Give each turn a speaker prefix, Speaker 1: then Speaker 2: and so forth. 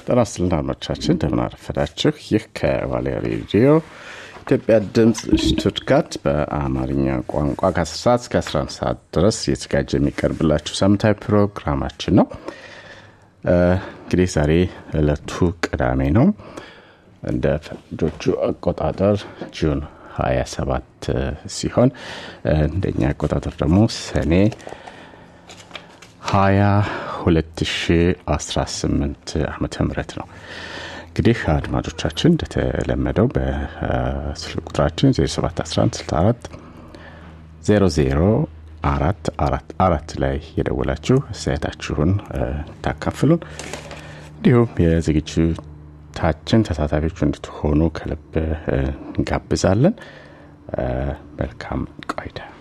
Speaker 1: ጤና ይስጥልን አድማጮቻችን እንደምን አረፈዳችሁ። ይህ ከቫሌ ሬዲዮ ኢትዮጵያ ድምፅ ሽቱትጋት በአማርኛ ቋንቋ ከ10 ሰዓት እስከ 11 ሰዓት ድረስ እየተዘጋጀ የሚቀርብላችሁ ሳምንታዊ ፕሮግራማችን ነው። እንግዲህ ዛሬ ዕለቱ ቅዳሜ ነው። እንደ ፈረንጆቹ አቆጣጠር ጁን 27 ሲሆን እንደኛ አቆጣጠር ደግሞ ሰኔ 20 2018 ዓመተ ምህረት ነው። እንግዲህ አድማጮቻችን እንደተለመደው በስልክ ቁጥራችን 071164 00 አራት አራት አራት ላይ የደወላችሁ አስተያየታችሁን ታካፍሉን እንዲሁም የዝግጅታችን ተሳታፊዎች እንድትሆኑ ከልብ እንጋብዛለን። መልካም ቆይታ።